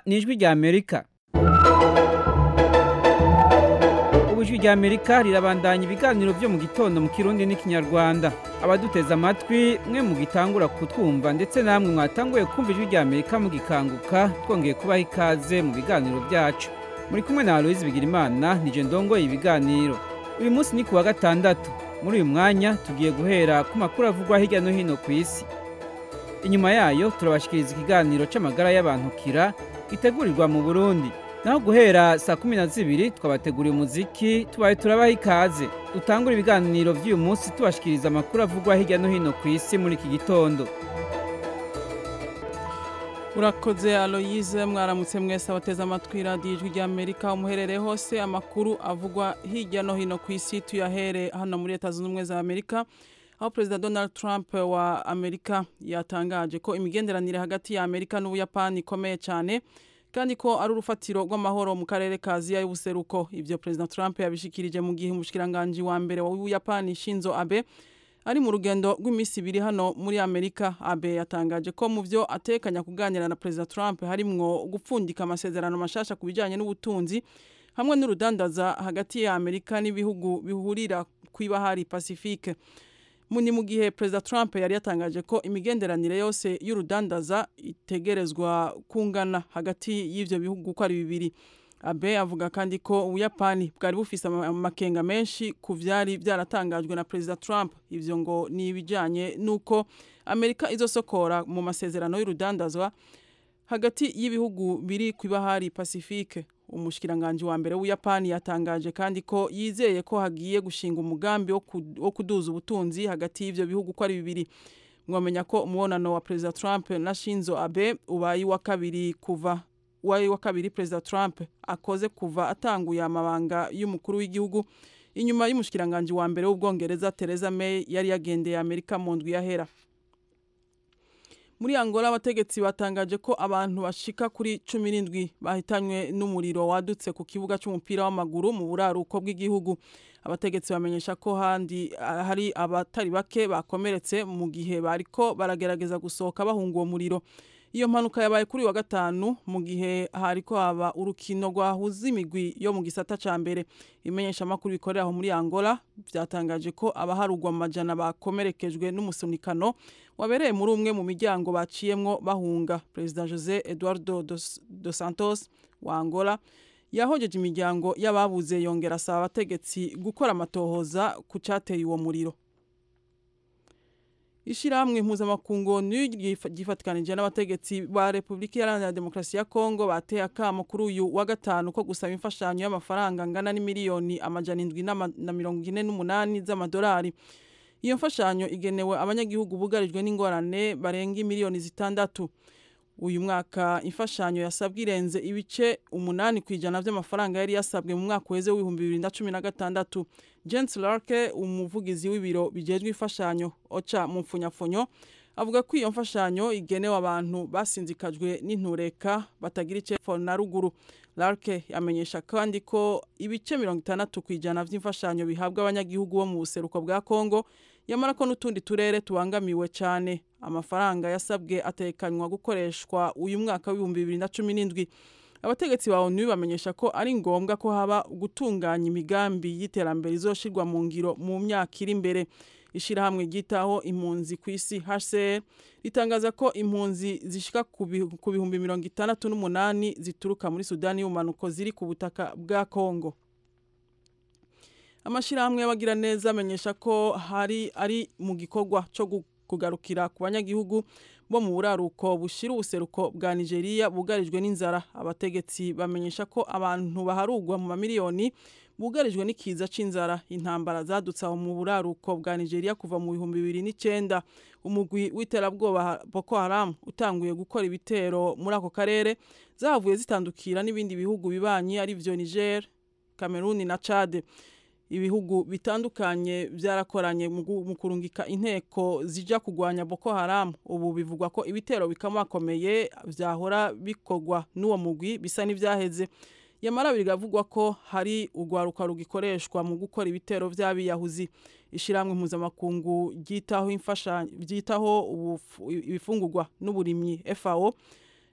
ni ijwi rya amerika ubu ijwi rya amerika rirabandanya ibiganiro byo mu gitondo mu kirundi n'ikinyarwanda abaduteze amatwi mwe mugitangura kutwumva ndetse namwe mwatanguye kumva ijwi rya amerika mugikanguka twongeye kubaha ikaze mu biganiro byacu muri kumwe na aloyizi bigirimana nije ndongoye ibiganiro uyu munsi ni ku wa gatandatu muri uyu mwanya tugiye guhera ku makuru avugwa hirya no hino ku isi inyuma yayo turabashikiriza ikiganiro c'amagara y'abantu kira gitegurirwa mu burundi naho guhera saa kumi na zibiri twabateguriye umuziki tubaye turabaha ikaze dutangura ibiganiro vy'uyu munsi tubashikiriza amakuru avugwa hirya no hino ku isi muri iki gitondo urakoze aloyize mwaramutse mwese abateze amatwi radiyo ijwi rya amerika umuherereye hose amakuru avugwa hirya no hino ku isi tuyahere hano muri leta zunze ubumwe za amerika aho perezida donald trump wa amerika yatangaje ko imigenderanire hagati ya amerika n'ubuyapani ikomeye cyane kandi ko ari urufatiro rw'amahoro mu karere ka aziya y'ubuseruko ibyo perezida trump yabishikirije mu gihe umushikiranganji wa mbere w'ubuyapani shinzo abe ari mu rugendo rw'iminsi ibiri hano muri amerika abe yatangaje ko mu byo atekanya kuganira na perezida trump harimwo gupfundika amasezerano mashasha ku bijyanye n'ubutunzi hamwe n'urudandaza hagati ya amerika n'ibihugu bihurira ku ibahari pacifique ni mu gihe perezida trump yari yatangaje ko imigenderanire yose y'urudandaza itegerezwa kungana hagati y'ibyo bihugu uko ari bibiri abe avuga kandi ko ubuyapani bwari bufise amakenga menshi ku byari byaratangajwe na perezida trump ibyo ngo ni ibijyanye n'uko amerika izosokora mu masezerano y'urudandazwa hagati y'ibihugu biri ku ibahari pacifique umushikiranganji wa mbere w'ubuyapani yatangaje kandi ko yizeye ko hagiye gushinga umugambi wo kuduza ubutunzi hagati y'ibyo bihugu uko ari bibiri mwamenya ko umubonano wa perezida trump na shinzo abe ubaye uwa kabiri kuva uwaye wa kabiri perezida trump akoze kuva atanguye amabanga y'umukuru w'igihugu inyuma y'umushikiranganji wa mbere w'ubwongereza Theresa May yari yagendeye amerika mu ndwi yahera muri angola abategetsi batangaje ko abantu bashika kuri cumi n'indwi bahitanywe n'umuriro wadutse ku kibuga cy'umupira w'amaguru mu buraruko bw'igihugu abategetsi bamenyesha ko handi hari abatari bake bakomeretse mu gihe bariko baragerageza gusohoka bahunga uwo muriro iyo mpanuka yabaye kuri wa gatanu mu gihe hariko haba urukino rwahuza imigwi yo mu gisata ca mbere imenyeshamakuru bikorera aho muri angola vyatangaje ko abaharugwa mu majana bakomerekejwe n'umusunikano wabereye muri umwe mu miryango baciyemwo bahunga perezida jose eduardo dos, dos santos wa angola yahojeje imiryango y'ababuze yongera asaba abategetsi gukora amatohoza ku cateye uwo muriro Ishirahamwe mpuzamakungu ryifatikanije n'abategetsi ba Republika Iharanira Demokarasi ya Kongo bateye akamo kuri uyu wa gatanu ko gusaba imfashanyo y'amafaranga angana n'imiliyoni amajana indwi na mirongo ine n'umunani z'amadolari. Iyo mfashanyo igenewe abanyagihugu bugarijwe n'ingorane barenga imiliyoni zitandatu. Uyu mwaka imfashanyo yasabwe irenze ibice umunani ku ijana by'amafaranga yari yasabwe mu mwaka uheze w'ibihumbi bibiri na cumi na gatandatu. Jens Larke umuvugizi w'ibiro bijejwe imfashanyo oca mu mfunyafunyo avuga ko iyo mfashanyo igenewe abantu basinzikajwe n'intureka batagira icepfo na ruguru Larke yamenyesha kandi ko ibice mirongo itandatu ku ijana by'imfashanyo bihabwa abanyagihugu bo mu buseruko bwa Kongo yamara ko n'utundi turere tubangamiwe cyane amafaranga yasabwe atekanywa gukoreshwa uyu mwaka w'ibihumbi bibiri na cumi n'indwi abategetsi ba onu bamenyesha ko ari ngombwa ko haba gutunganya imigambi y'iterambere izoshirwa mu ngiro mu myaka iri imbere ishirahamwe ryitaho impunzi ku isi HCR ritangaza ko impunzi zishika ku bihumbi mirongo itandatu n'umunani zituruka muri Sudani y'ubumanuko ziri ku butaka bwa Kongo amashirahamwe y'abagira neza amenyesha ko hari ari mu gikorwa cyo kugarukira ku banyagihugu bo mu buraruko bushira ubuseruko bwa Nigeria bugarijwe n'inzara abategetsi bamenyesha ko abantu baharugwa mu mamiliyoni bugarijwe n'ikiza c'inzara intambara zadutse aho mu buraruko bwa Nigeria kuva mu bihumbi bibiri n'icenda umugwi w'iterabwoba Boko Haram utanguye gukora ibitero muri ako karere zahavuye zitandukira n'ibindi bihugu bibanyi ari vyo Niger Cameroon na Chad ibihugu bitandukanye byarakoranye mu kurungika inteko zija kugwanya Boko Haram ubu bivugwa ko ibitero bikamakomeye vyahora bikorwa n'uwo mugwi bisa n'ivyaheze yamara bigavugwa ko hari urwaruka rugikoreshwa mu gukora ibitero vy'abiyahuzi ishiramwe mpuzamakungu ryitaho imfashanyo ryitaho ibifungurwa n'uburimyi FAO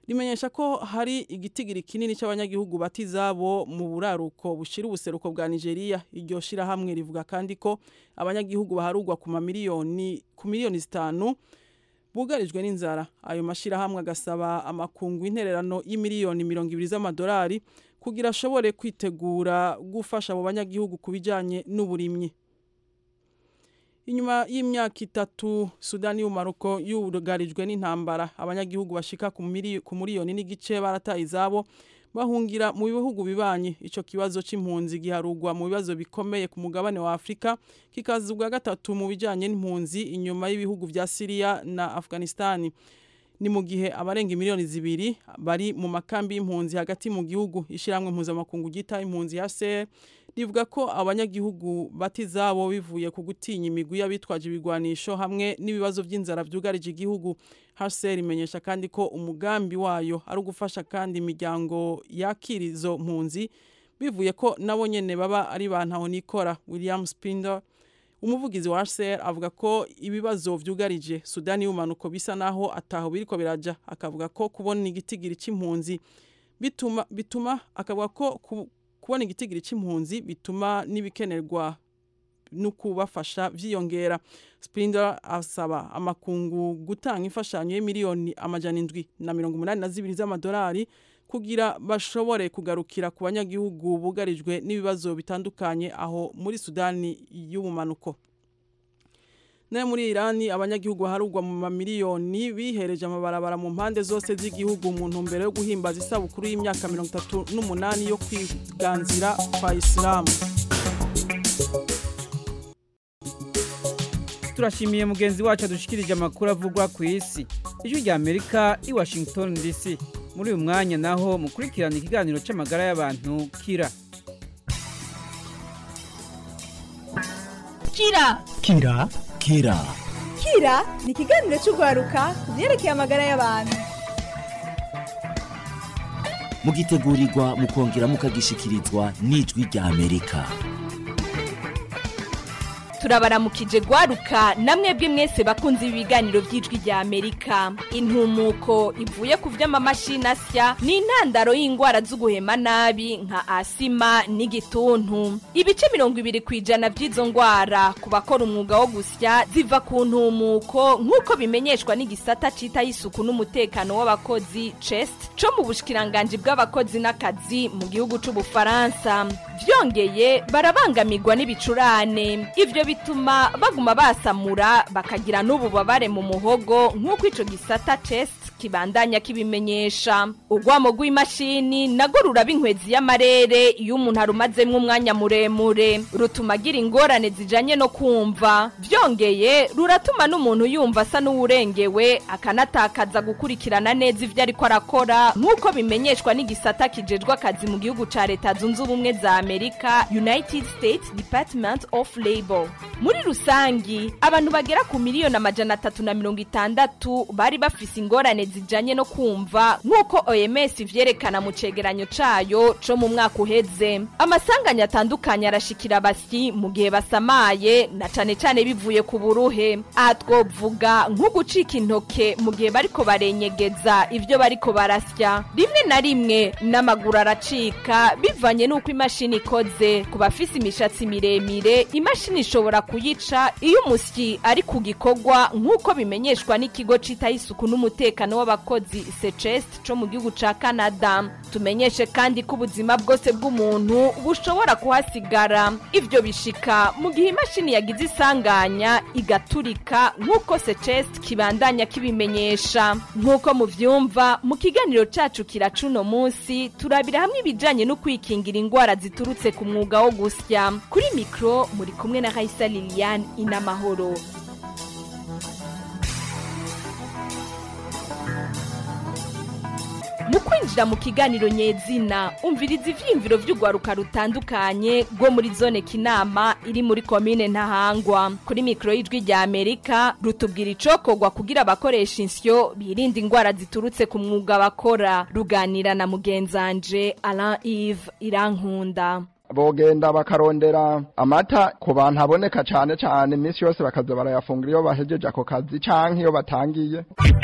rimenyesha ko hari igitigiri kinini cy'abanyagihugu batizabo mu buraruko bushira ubuseruko bwa Nigeria iryo shirahamwe rivuga kandi ko abanyagihugu baharugwa ku mamiliyoni ku miliyoni zitanu bugarijwe n'inzara ayo mashirahamwe agasaba amakungu intererano y'imiliyoni mirongo ibiri z'amadolari kugira ashobore kwitegura gufasha abo banyagihugu ku bijyanye n'uburimyi inyuma y'imyaka itatu sudani y'umaruko yugarijwe n'intambara abanyagihugu bashika ku miliyoni n'igice barataye izabo bahungira mu bihugu bibanye icyo kibazo cy'impunzi giharugwa mu bibazo bikomeye ku mugabane wa afurika kikaza ubwa gatatu mu bijyanye n'impunzi inyuma y'ibihugu bya siriya na afghanistan ni mu gihe abarenga miliyoni zibiri bari mu makambi y'impunzi hagati mu gihugu ishyirahamwe mpuzamakungu ryita impunzi ya se rivuga ko abanyagihugu batizabo bivuye ku gutinya imigwi y'abitwaje ibigwanisho hamwe n'ibibazo by'inzara byugarije igihugu HCR imenyesha kandi ko umugambi wayo ari ugufasha kandi imiryango yakira izo mpunzi bivuye ko nabo nyene baba ari bantaho nikora William Spinder umuvugizi wa HCR avuga ko ibibazo vyugarije Sudani y'umanuko bisa naho ataho biriko biraja akavuga ko kubona igitigiri c'impunzi bituma bituma akavuga ko ku, kubona igitigiri c'impunzi bituma n'ibikenerwa no kubafasha vyiyongera Spinder asaba amakungu gutanga imfashanyo y'imiliyoni amajana indwi na mirongo umunani na zibiri z'amadolari kugira bashobore kugarukira ku banyagihugu bugarijwe n'ibibazo bitandukanye aho muri Sudani y'ubumanuko nayo muri Irani abanyagihugu baharugwa mu mamiliyoni bihereje amabarabara mu mpande zose z'igihugu mu ntumbero yo guhimbaza isabukuru y'imyaka mirongo itatu n'umunani yo kwiganzira kwa Isilamu turashimiye mugenzi wacu adushikirije amakuru avugwa ku isi ijwi rya amerika i washington dc muri uyu mwanya naho mukurikirana ikiganiro cy'amagara y'abantu kira kira kira kira kira ni ikiganiro cy'urwaruka ku byerekeye amagara y'abantu mugitegurirwa mukongera mukagishikirizwa n'ijwi rya amerika turabaramukije gwaruka namwe bwe mwese bakunze ibiganiro by'ijwi rya amerika intumuko ivuye ku vy'amamashini asya ni intandaro y'indwara z'uguhema nabi nka asima n'igituntu ibice mirongo ibiri ku ijana by'izo ndwara ku bakora umwuga wo gusya ziva ku ntumuko nk'uko bimenyeshwa n'igisata citaho isuku n'umutekano w'abakozi chest co mu bushikiranganji bw'abakozi n'akazi mu gihugu c'ubufaransa vyongeye barabangamirwa n'ibicurane ivyo bituma baguma basamura bakagira n'ububabare mu muhogo nk'uko ico gisata chest kibandanya kibimenyesha urwamo rw'imashini nago ruraba inkwezi y'amarere iyo umuntu arumazemwo umwanya muremure rutuma agira ingorane zijanye no kumva vyongeye ruratuma n'umuntu yumva asa n'uwurengewe akanatakaza gukurikirana neza ivyo ariko arakora nk'uko bimenyeshwa n'igisata kijejwe akazi mu gihugu ca leta zunze ubumwe za amerika united states department of labor muri rusangi abantu bagera ku miliyoni amajana atatu na mirongo itandatu bari bafise ingorane zijanye no kumva nk'uko oms ivyerekana mu cegeranyo cayo co mu mwaka uheze amasanganya atandukanye arashikira abasyi mu gihe basamaye na cane cane bivuye ku buruhe aha twovuga nko gucika intoke mu gihe bariko barenyegeza ivyo bariko barasya rimwe na rimwe n'amaguru aracika bivanye n'uko imashini ikoze ku bafise imishatsi miremire imashini ishobora kuyica iyo umusyi ari ku gikorwa nk'uko bimenyeshwa n'ikigo citaho isuku n'umutekano w'abakozi secest co mu gihugu ca canada tumenyeshe kandi ko ubuzima bwose bw'umuntu bushobora kuhasigara ivyo bishika mu gihe imashini yagize isanganya igaturika nk'uko secest kibandanya kibimenyesha nk'uko muvyumva mu kiganiro cacu kiracuno munsi turabira hamwe ibijanye no kwikingira ingwara ziturutse ku mwuga wo gusya kuri mikro muri kumwe na Raisa Liliane inamahoro mu kwinjira mu kiganiro nyezina umviriza ivyiyumviro vy'urwaruka rutandukanye rwo muri zone kinama iri muri komine ntahangwa kuri mikoro y'ijwi rya amerika rutubwira icokorwa kugira abakoresha insyo birinda ingwara ziturutse ku mwuga bakora ruganira na mugenzanje alain ive irankunda bogenda bakarondera amata ku bantu aboneka cyane cyane iminsi yose bakaza barayafungura iyo bahejeje ako kazi canke iyo batangiye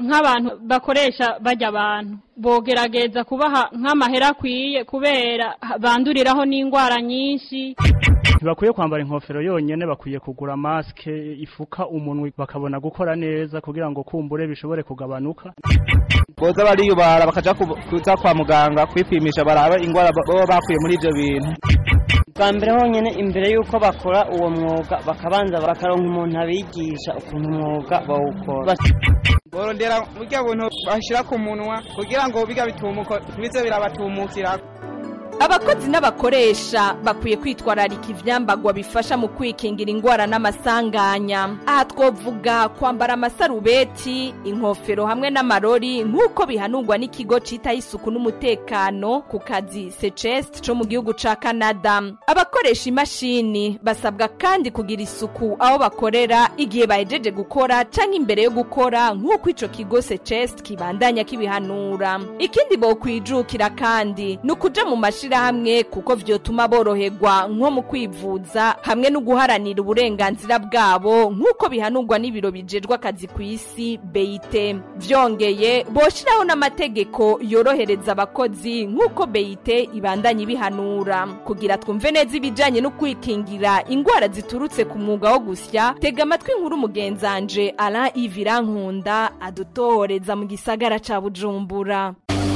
nk'abantu bakoresha bajya abantu bogerageza kubaha nk'amahera akwiye kubera banduriraho n'indwara nyinshi ntibakwiye kwambara inkofero yonyine bakwiye kugura masike ifuka umunwa bakabona gukora neza kugira ngo kumbure bishobore kugabanuka boza bariyubara bakaja kuza kwa muganga kwipimisha barabe ingwara baba bakuye muri ivyo bintu bwa mbere honyine imbere y'uko bakora uwo mwuga bakabanza bakaronka umuntu abigisha ukuntu umwuga bawukora borondera burya buntu bashira ku munwa kugira ngo biga bitumuko bize birabatumukira abakozi n'abakoresha bakwiye kwitwararika ivyambagwa bifasha mu kwikingira ingwara n'amasanganya aha twovuga kwambara amasarubeti inkofero hamwe n'amarori nk'uko bihanurwa n'ikigo citaho isuku n'umutekano ku kazi secest co mu gihugu ca canada abakoresha imashini basabwa kandi kugira isuku aho bakorera igihe bahejeje gukora canke imbere yo gukora nk'uko ico kigo secest kibandanya kibihanura ikindi bokwijukira kandi ni ukuja mu mashini hamwe kuko vyotuma boroherwa nko mu kwivuza hamwe no guharanira uburenganzira bwabo nk'uko bihanurwa n'ibiro bijejwe akazi ku isi beyite vyongeye boshiraho n'amategeko yorohereza abakozi nk'uko beyite ibandanya ibihanura kugira twumve neza ibijanye no kwikingira ingwara ziturutse ku mwuga wo gusya tega amatwi nkuru mugenzanje Alain Ivirankunda adutohoreza mu gisagara ca Bujumbura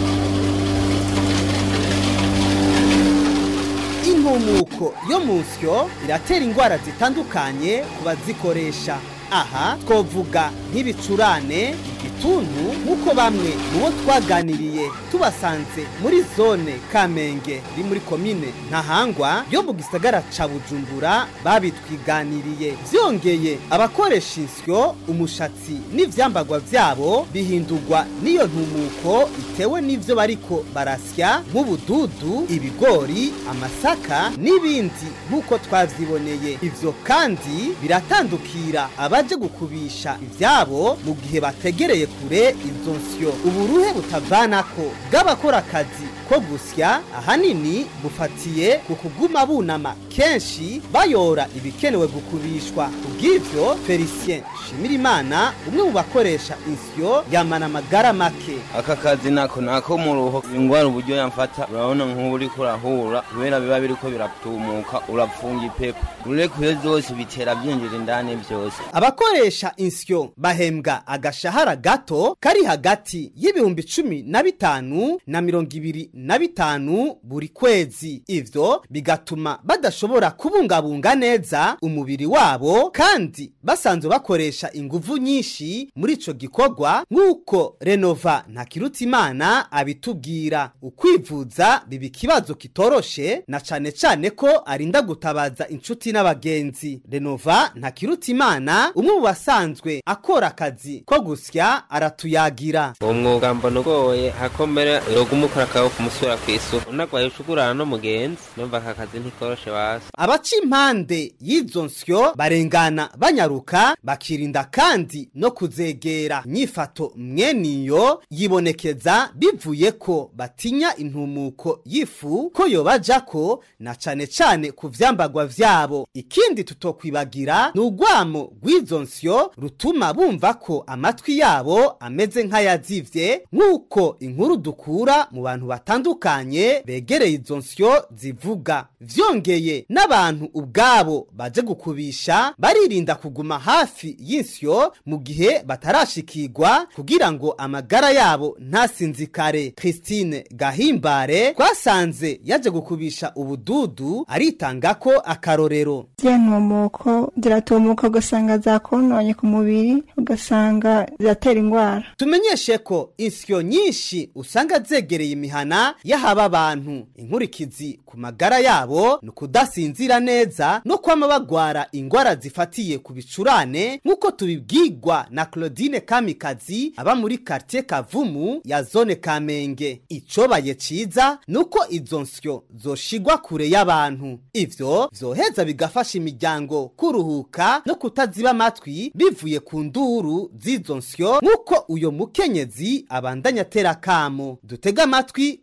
intumuko yo mu nsyo iratera indwara zitandukanye ku bazikoresha aha twovuga nk'ibicurane igituntu nk'uko bamwe mu bo twaganiriye tubasanze muri zone kamenge iri muri komine ntahangwa yo mu gisagara ca bujumbura babitwiganiriye byongeye abakoresha insyo umushatsi n'ivyambagwa vyabo bihindurwa n'iyo ntumuko itewe n'ivyo bariko barasya nk'ubududu ibigori amasaka n'ibindi nk'uko twavyiboneye ivyo kandi biratandukira abaje gukubisha ivyabo mu gihe bategereye kure izo nsyo uburuhe butavanako bw'abakora akazi ko gusya ahanini bufatiye ku kuguma bunama kenshi bayora ibikenewe gukubishwa kubw'ivyo felicien shimirimana umwe mu bakoresha insyo yamana amagara make aka kazi nako nako mu ruho ingwara uburyo yamfata urabona nk'ubu uriko urahura kubera biba biriko biratumuka urapfunga ipepo urekuye zose bitera byinjira indani byose abakoresha insyo bahembwa agashahara gato kari hagati y'ibihumbi cumi na bitanu na mirongo ibiri na bitanu buri kwezi ivyo bigatuma badashobora kubungabunga neza umubiri wabo kandi basanzwe bakoresha inguvu nyinshi muri ico gikorwa nk'uko renova ntakirutimana abitubwira ukwivuza biba ikibazo kitoroshe na cane cane ko arinda gutabaza inshuti n'abagenzi renova ntakirutimana umwe mu basanzwe akora akazi ko gusya aratuyagira uwo mwuga mbona ugoye hakomera yoguma ukora akawe kumusura kw'isuku unagwaye ucugurana n'umugenzi numva aka kazi ntikoroshe wasi abaca impande y'izo nsyo barengana banyaruka bakirinda kandi no kuzegera nyifato mweniyo yibonekeza bivuye ko batinya intumuko y'ifu ko yobajako na cane cane ku vyambagwa vyabo ikindi tutokwibagira ni urwamo rw'izo nsyo rutuma bumva ko amatwi yabo ameze nk'ayazivye nk'uko inkuru dukura mu bantu batandukanye begereye izo nsyo zivuga vyongeye n'abantu ubwabo baje gukubisha baririnda kuguma hafi y'insyo mu gihe batarashikirwa kugira ngo amagara yabo ntasinzikare christine gahimbare twasanze yaje gukubisha ubududu aritanga ko akarorero ntumuko ziratumuka ugasanga zakononye ku mubiri ugasanga ziratera indwara tumenyeshe ko insyo nyinshi usanga zegereye imihana y'ahaba abantu inkurikizi ku magara yabo ni ukudasinzira neza no kwama bagwara indwara zifatiye ku bicurane nk'uko tubibwirwa na claudine kamikazi aba muri quartier kavumu ya zone kamenge icobaye ciza ni uko izo nsyo zoshigwa kure y'abantu ivyo vyoheza bigafasha imiryango kuruhuka no kutaziba amatwi bivuye ku nduru z'izo nsyo nk'uko uyo mukenyezi abandanya atera kamo dutega amatwi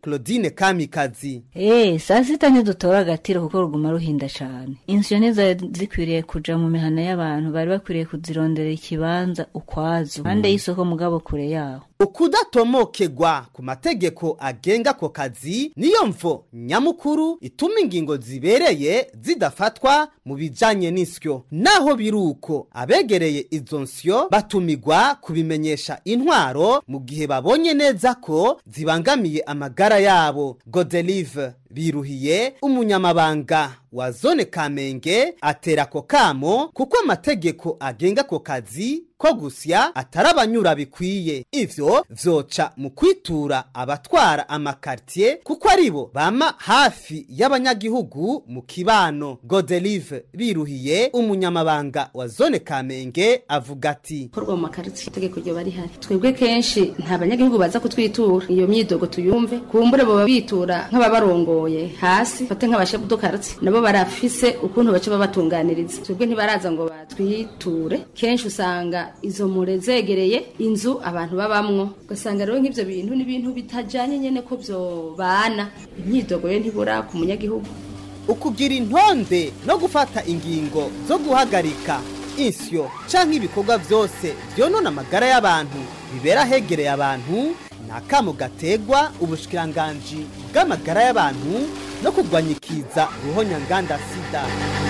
claudine kamikazi Eh, saa sita ntidutora agatiro kuko ruguma ruhinda cane insyo ntizari zikwiriye kuja mu mihana y'abantu bari bakwiriye kuzirondera ikibanza ukwazo impande y'isoko mugabo kure yaho ukudatomokegwa ku mategeko agenga ako kazi niyo mvo nyamukuru ituma ingingo zibereye zidafatwa mu bijanye n'isyo naho biri uko abegereye izo nsyo batumigwa kubimenyesha intwaro mu gihe babonye neza ko zibangamiye amagara yabo godelive biruhiye umunyamabanga wa zone kamenge atera ako kamo kuko amategeko agenga ako kazi ko gusya atari abanyura bikwiye ivyo vyoca mu kwitura abatwara amakartier kuko aribo bama hafi y'abanyagihugu mu kibano godelive biruhiye umunyamabanga wa zone kamenge avuga ati korwa mu makaritsiye itegeko ryo bari hari twebwe kenshi nta banyagihugu baza kutwitura iyo myidogo tuyumve kumbure boba bitura nk'ababarongoye hasi fate nk'abashefu karitsiye nabo barafise ukuntu baca babatunganiriza twebwe ntibaraza ngo batwiture kenshi usanga izo mure zegereye inzu abantu babamwo ugasanga rero nk'ivyo bintu n'ibintu bitajanye nyene ko vyobana imyidogo yo ntibura ku munyagihugu ukugira intonde no gufata ingingo zo guhagarika insyo canke ibikorwa vyose vyonona amagara y'abantu bibera hegereye abantu ni akamo gategwa ubushikiranganji bw'amagara y'abantu no kurwanya ikiza ruhonyanganda sida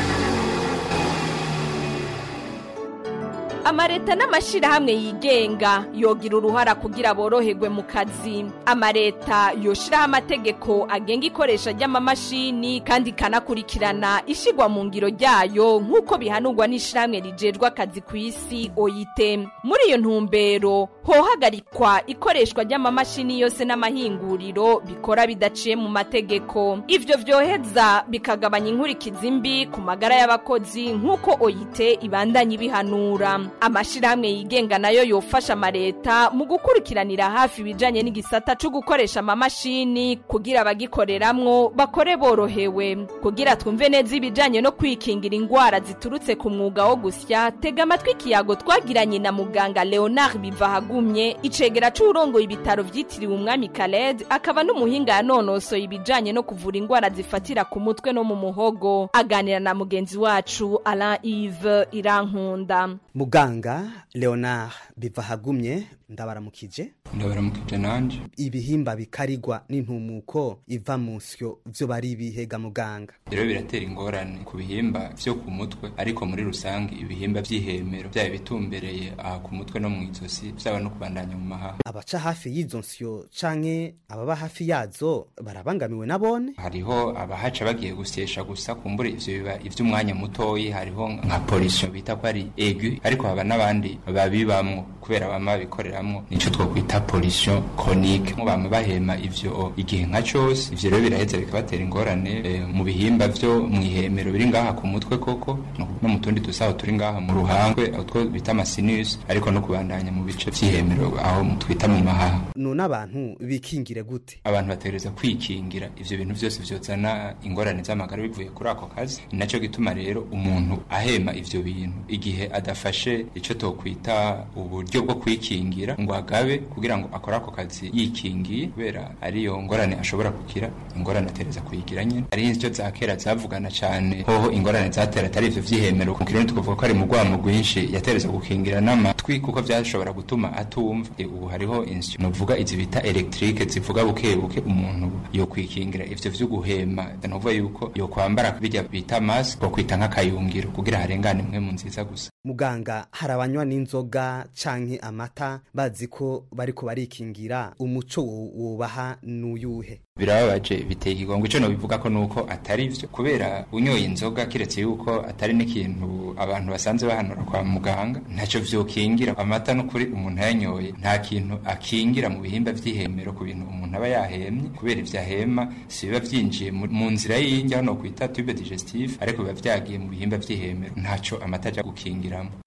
amareta n'amashirahamwe yigenga yogira uruhara kugira boroherwe mu kazi amareta yoshiraho amategeko agenga ikoresha ry'amamashini kandi ikanakurikirana ishigwa mu ngiro ryayo nk'uko bihanurwa n'ishirahamwe rijejwe akazi ku isi oyite muri iyo ntumbero hohagarikwa ikoreshwa ry'amamashini yose n'amahinguriro bikora bidaciye mu mategeko ivyo vyoheza bikagabanya inkurikizi mbi ku magara y'abakozi nk'uko oyite ibandanya ibihanura amashirahamwe yigenga nayo yofasha amareta mu gukurikiranira hafi ibijanye n'igisata co gukoresha amamashini kugira abagikoreramwo bakore borohewe kugira twumve neza ibijanye no kwikingira ingwara ziturutse ku mwuga wo gusya tega amatwi ikiyago twagiranye na muganga leonard bivahagumye icegera c'uwurongoye ibitaro vyitiriwe umwami kaled akaba n'umuhinga yanonosoye ibijanye no kuvura ingwara zifatira ku mutwe no mu muhogo aganira na mugenzi wacu alain ive irankunda muganga leonard bivahagumye ndabaramukije ndabaramukije nanje ibihimba bikarigwa n'intumuko iva mu nsyo vyo bari ibihega muganga rero biratera ingorane ku bihimba vyo ku mutwe ariko muri rusange ibihimba vy'ihemero vyaba bitumbereye aha ku mutwe no mu izosi vyaba no kubandanya mu mahaha abaca hafi y'izo nsyo canke ababa hafi yazo barabangamiwe nabone hariho abahaca bagiye gusyesha gusa kumbure ivyo biba ivy'umwanya mutoyi hariho nka polisiyo bita ko ari egu ariko haba n'abandi babibamwo kubera bama babikoreramwo nico twokwita polisiyo chronique mu bama bahema ivyo igihe nka cose ivyo rero biraheza bikabatera ingorane e, mu bihimba vyo mw'ihemero biri ngaha ku mutwe koko no mu tundi dusaho turi ngaha mu ruhangwe utwo bita amasinus ariko no kubandanya mu bice vy'ihemero aho twita mu mahaha none abantu bikingire gute abantu bategereza kwikingira ivyo bintu vyose vyozana ingorane z'amagara bivuye kuri ako kazi ni naco gituma rero umuntu ahema ivyo bintu igihe adafashe ico tokwita uburyo bwo kwikingira ngo agabe kugira ngo akore ako kazi yikingiye kubera ariyo ngorane ashobora kugira ingorane atereza kuyigira nyene ari ivyo za kera zavugana cane hoho ingorane zatera atari ivyo vy'ihemero mu kirundi tukavuga ko ari mu rwamo rwinshi yatereza gukingira n'amatwi kuko vyashobora gutuma atumva e, ubu hariho insyo novuga izi bita electrique zivuga buke buke umuntu yo kwikingira ivyo vyo guhema novuga yuko yo kwambara bijya bita mask ko kwita nk'akayungiro kugira harengane mwe mu nziza gusa muganga hari abanywa n'inzoga canke amata bazi ko bariko barikingira umuco wubaha n'uyuhe birababaje biteye ikigongo ico nobivuga ko nuko atari vyo kubera unyoye inzoga kiretse yuko atari n'ikintu abantu basanzwe bahanura kwa muganga ntaco vyokingira amata n'ukuri umuntu ayanyoye nta kintu akingira mu bihimba vy'ihemero ku bintu umuntu aba yahemye kubera ivyo ahema si biba vyinjiye mu nzira y'indya no kwita tube digestive ariko biba vyagiye mu bihimba vy'ihemero ntaco amata aja gukingiramo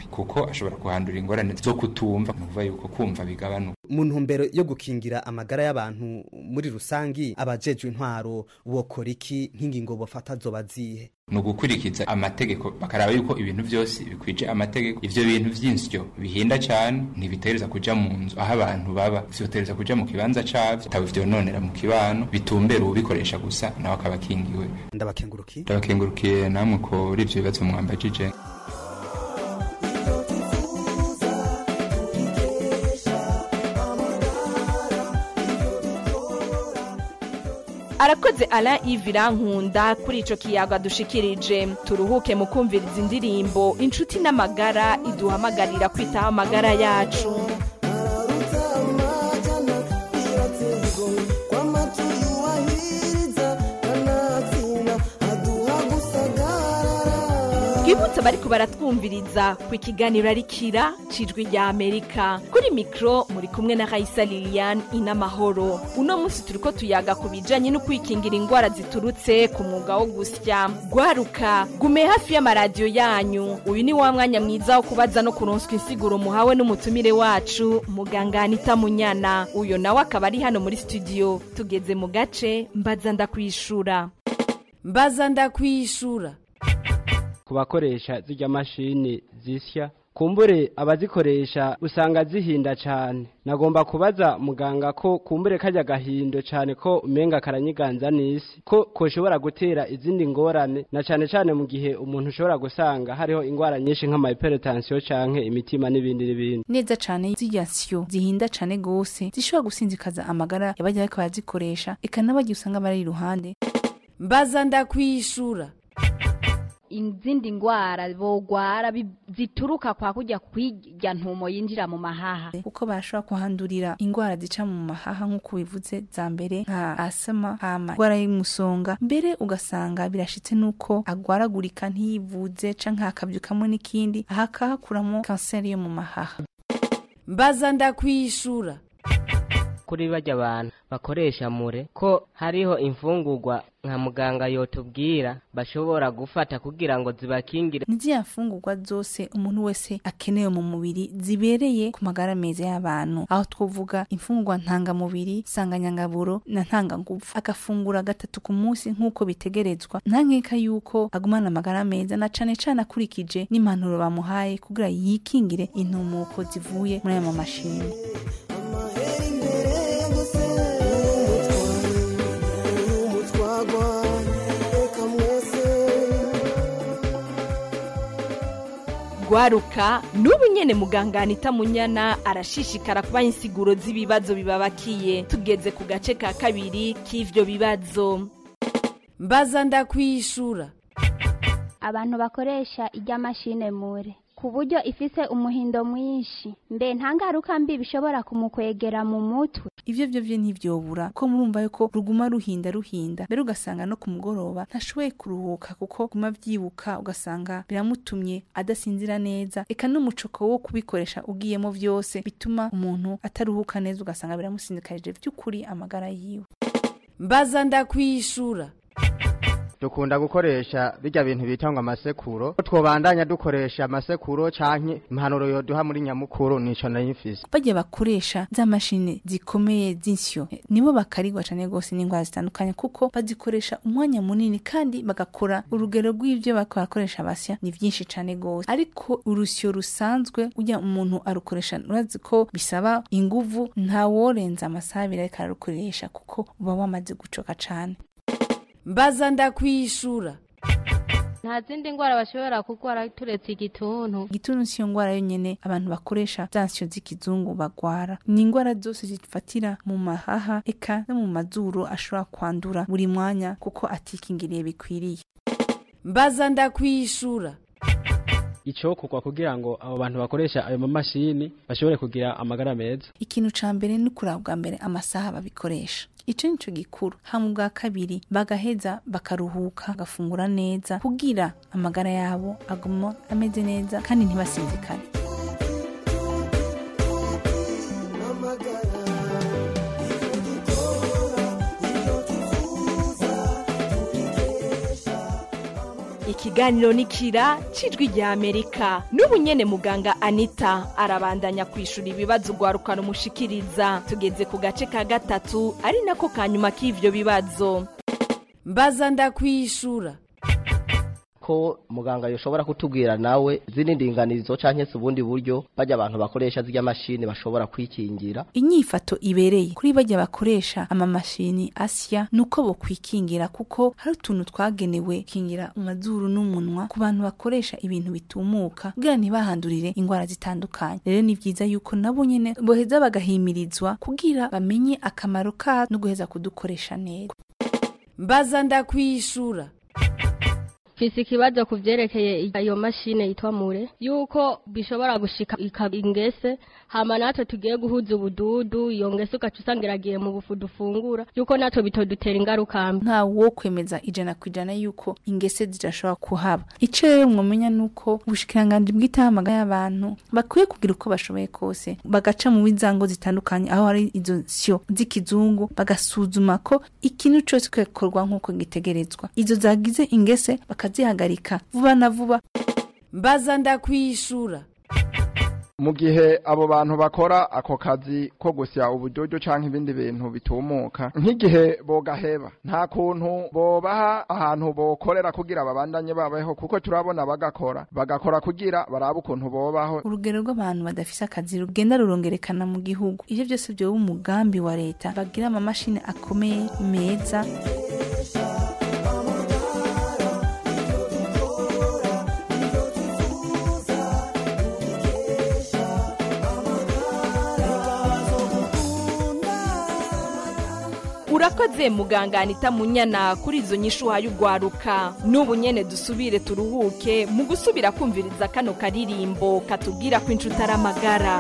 kuko ashobora kuhandura ingorane zo kutumva ni ukuvuga yuko kumva bigabanuka mu ntumbero yo gukingira amagara y'abantu muri rusangi abajejwe intwaro bokora iki nk'ingingo bafata zoba zihe ni ugukurikiza amategeko bakaraba yuko ibintu byose bikwije amategeko ivyo bintu vy'insyo bihinda cane ntibitereza kuja mu nzu aho abantu baba vyotereza kuja mu kibanza cavyo bitaba vyononera mu kibano bitumbera ubikoresha gusa nawe akaba akingiwe ndabakengurukiye ndabakengurukiye namwe kuri ivyo bibazo mwambajije arakoze ala ivirankunda kuri ico kiyaga dushikirije turuhuke mu kumviriza indirimbo inshuti n'amagara iduhamagarira kwitaho amagara yacu twibutse bariko baratwumviriza ku ikiganiro arikira cijwi rya amerika kuri mikro muri kumwe na raisa lilian inamahoro uno munsi turiko tuyaga ku bijanye no kwikingira ingwara ziturutse ku mwuga wo gusya gwaruka gume hafi y'amaradiyo yanyu uyu ni wa mwanya mwiza wo kubaza no kuronswa insiguro muhawe n'umutumire wacu muganga anita munyana uyo nawe akaba ari hano muri studio tugeze mu gace mbaza ndakwishura mbaza ndakwishura ku bakoresha zirya mashini zisya kumbure abazikoresha usanga zihinda cyane nagomba kubaza muganga ko kumbure kajya gahindo cyane ko umenga karanyiganza n'isi ko koshobora gutera izindi ngorane na cyane cyane mu gihe umuntu ushobora gusanga hariho ingwara nyinshi nk'amahypertension canke imitima n'ibindi n'ibindi neza cane zirya nsyo zihinda cane gose zishobora gusinzikaza amagara y'abajya bariko barazikoresha eka n'abagiye usanga bari iruhande mbaza ndakwishura izindi ngwara bogwara bi- zituruka kwa kujya kwirya ntumo yinjira mu mahaha kuko barashobora kuhandurira ingwara zica mu mahaha nk'uko bivuze za mbere nka asama hama ingwara y'umusonga mbere ugasanga birashitse nuko agwaragurika ntiyivuze canke hakavyukamwo n'ikindi aha akahakuramo kanseri yo mu mahaha mbaza ndakwishura kuri bajya abantu bakoresha mure ko hariho imfungurwa nka muganga yotubwira bashobora gufata kugira ngo zibakingire ni ziriya mfungurwa zose umuntu wese akenewe mu mubiri zibereye ku magara meza y'abantu aho twavuga imfungurwa ntangamubiri nsanganyangaburo na ntangangufu agafungura gatatu ku munsi nk'uko bitegerezwa nta nkeka yuko agumana amagara meza na cane cane akurikije n'impanuro bamuhaye kugira yikingire intumuko zivuye muri aya mamashini gwaruka n'ubu nyene muganga anita munyana arashishikara kubaha insiguro z'ibibazo bibabakiye tugeze ku gace ka kabiri k'ivyo bibazo mbaza ndakwishura abantu bakoresha ijya mashine mure ku buryo ifise umuhindo mwinshi mbe nta ngaruka mbi bishobora kumukwegera mu mutwe ivyo vyo vyo ntivyobura ko murumva yuko ruguma ruhinda ruhinda mbere ugasanga no ku mugoroba ntashoboye kuruhuka kuko guma vyibuka ugasanga biramutumye adasinzira neza eka n'umucoko wo kubikoresha ugiyemo vyose bituma umuntu ataruhuka neza ugasanga biramusindikarije vy'ukuri amagara yiwe mbaza ndakwishura dukunda gukoresha bijya bintu bita ngo amasekuro twobandanya dukoresha amasekuro canke impanuro yoduha muri nyamukuru nico nayimfise bajya bakoresha za mashini zikomeye z'insyo eh, nibo bakarigwa cane gose n'indwara zitandukanye kuko bazikoresha umwanya munini kandi bagakora urugero rw'ivyo bariko barakoresha basya ni vyinshi cane gose ariko urusyo rusanzwe ujya umuntu arukoresha urazi ko bisaba inguvu ntaworenza amasaha abiri ariko ararukoresha kuko uba wamaze gucoka cane mbaza ndakwishura nta zindi ndwara bashobora kurwara turetse igituntu igituntu siyo ngwara yonyene abantu bakoresha za nsyo z'ikizungu bagwara ni ingwara zose zifatira mu mahaha eka no mu mazuru ashobora kwandura buri mwanya kuko atikingiriye bikwiriye mbaza ndakwishura icokorwa kugira ngo abo bantu bakoresha ayo mamashini bashobore kugira amagara meza ikintu ca mbere ni kuraba bwa mbere amasaha babikoresha ico nico gikuru hama ubwa kabiri bagaheza bakaruhuka bagafungura neza kugira amagara yabo aguma ameze neza kandi ntibasinzikane ikiganiro nikira cijwi rya amerika n'ubu nyene muganga anita arabandanya kwishura ibibazo ugwarukana umushikiriza tugeze ku gace ka gatatu ari nako ka nyuma k'ivyo bibazo mbaza ndakwishura ko muganga yoshobora kutubwira nawe zini ndinganizo canke se ubundi buryo bajya abantu bakoresha zirya mashini bashobora kwikingira inyifato ibereye kuri bajya bakoresha amamashini asya nuko bo kwikingira kuko hari utuntu twagenewe kingira amazuru n'umunwa ku bantu bakoresha ibintu bitumuka kugira ntibahandurire indwara zitandukanye rero ni byiza yuko nabo nyene boheza bagahimirizwa kugira bamenye akamaro ka no guheza kudukoresha neza mbaza ndakwishura mfise ikibazo ku vyerekeye iyo mashine yitwa mure yuko bishobora gushika ikaba ingese hama natwe tugiye guhuza ubududu iyo ngese ugaca usanga iragiye mu bufu dufungura yuko natwe bitodutera ingaruka mbi nta wo kwemeza ijana ku ijana yuko ingese zidashobora kuhaba ico rero mwomenya nuko ubushikiranganji bw'itahamagara y'abantu bakwiye kugira uko bashoboye kose bagaca mu bizango zitandukanye aho hari izo syo z'ikizungu bagasuzuma ko ikintu cose kikorwa nk'uko gitegerezwa izo zagize ingese bakazihagarika vuba na vuba mbaza ndakwishura mu gihe abo bantu bakora ako kazi ko gusya ubudodo canke ibindi bintu bitumuka nk'igihe bogaheba nta kuntu bobaha ahantu bokorera kugira babandanye babaho kuko turabona bagakora bagakora kugira barabe ukuntu bobaho urugero rw'abantu badafise akazi rugenda rurongerekana mu gihugu ivyo byose vyoba umugambi wa leta bagira amamashini akomeye meza urakoze muganga anita munyana kuri izo nyishu uhaye ugwaruka n'ubu nyene dusubire turuhuke mu gusubira kumviriza kano karirimbo katubwira ko inshuti ari amagara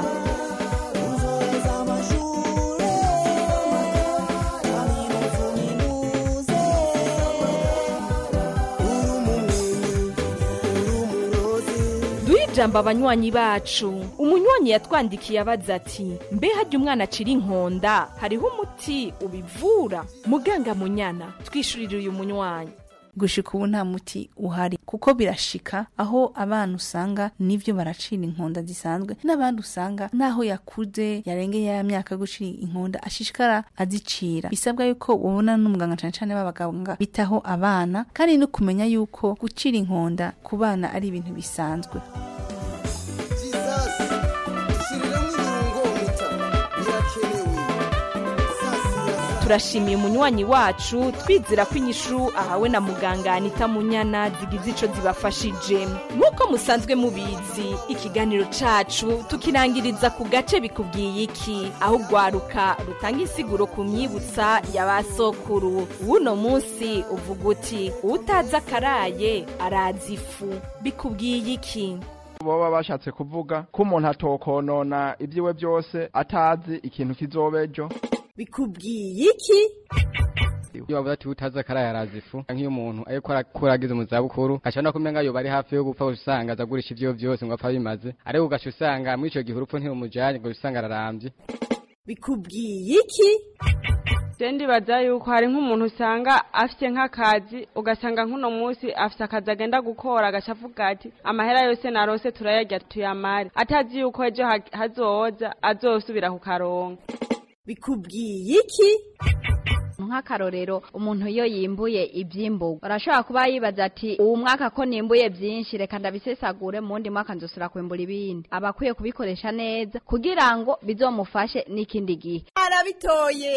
duhe ijambo abanywanyi bacu umunywanyi yatwandikiye abaza ati mbe hajya umwana acira inkonda hariho umuti ubivura muganga munyana twishurire uyu munywanyi gushika ubu nta muti uhari kuko birashika aho abana usanga nivyo baracira inkonda zisanzwe n'abandi usanga naho yakuze yarengeye ya myaka yo gucira inkonda ashishikara azicira bisabwa yuko ubona n'umuganga cane cane b'abaganga bitaho abana kandi no kumenya yuko gucira inkonda ku bana ari ibintu bisanzwe turashimiye umunywanyi wacu twizera ko inyishu ahawe na muganga anita munyana zigize ico zibafashije nk'uko musanzwe mubizi ikiganiro cacu tukirangiriza ku gace bikubwiye iki aho ugwaruka rutanga insiguro ku myibutsa ya ba sokuru w'uno munsi uvuga uti utazi akaraye arazi ifu bikubwiye iki boba bashatse kuvuga ko umuntu atokonona ibyiwe byose atazi ikintu kizoba ejo bikubwiye iki iyo bavuze ati utazi akaraye arazi ifu nk'iyo umuntu ariko arakura ageze mu zabukuru ashobora kumenga yoba ari hafi yo gupfa usanga azagurisha ivyo byose ngo apfa bimaze ariko ugaca usanga muri ico gihe urupfu ntirumujanye ngo usanga ararambye bikubwiye iki je ndibaza yuko hari nk'umuntu usanga afite nk'akazi ugasanga nk'uno munsi afite akazi agenda gukora agaca avuga ati amahera yose narose turayarya tuyamare atazi yuko ejo ha- hazoza azosubira kukaronka bikubwiye iki nk'akarorero umuntu iyo yimbuye ibyimburwa arashobora kuba yibaza ati uwu mwaka ko nimbuye byinshi reka ndabisesagure mu wundi mwaka nzosura kwimbura ibindi aba akwiye kubikoresha neza kugira ngo bizomufashe n'ikindi gihe arabitoye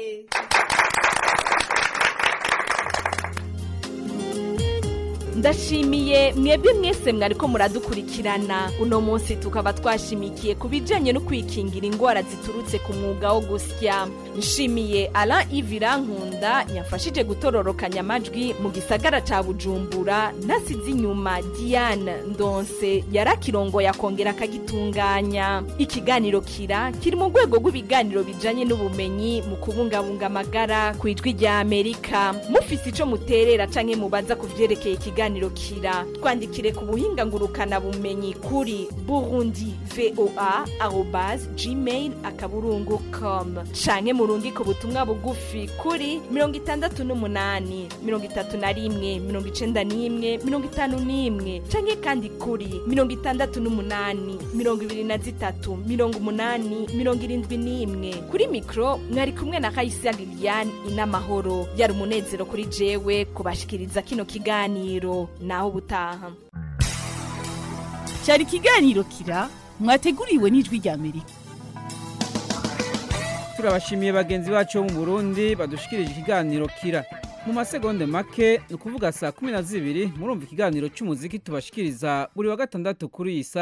ndashimiye mwebwe mwese mwariko muradukurikirana uno munsi tukaba twashimikiye ku bijanye no kwikingira indwara ziturutse ku mwuga wo gusya nshimiye Alain Ivira Nkunda yafashije gutororokanya amajwi mu gisagara ca Bujumbura nasize inyuma Diane Ndonse yarakirongo yakongera akagitunganya ikiganiro kira kiri mu rwego rw'ibiganiro bijanye n'ubumenyi mu kubungabunga amagara ku ijwi rya Amerika mufise ico muterera canke mubaza ku vyerekeye ikiganiro ikiganiro kira twandikire ku buhinga ngurukana bumenyi kuri burundi voa arobase gmail akaburungu com canke murungike ubutumwa bugufi kuri mirongo itandatu n'umunani mirongo itatu na rimwe mirongo icenda n'imwe mirongo itanu n'imwe canke kandi kuri mirongo itandatu n'umunani mirongo ibiri na zitatu mirongo umunani mirongo irindwi n'imwe kuri mikro mwari kumwe na kayisia liliane inamahoro yari umunezero kuri jewe kubashikiriza kino kiganiro naho ubutaha cyari ikiganiro kira mwateguriwe n'ijwi rya amerika turabashimiye bagenzi bacu bo mu burundi badushikirije ikiganiro kira mu masegonde make ni ukuvuga saa kumi na zibiri murumva ikiganiro cy'umuziki tubashikiriza buri wa gatandatu kuri iyi saa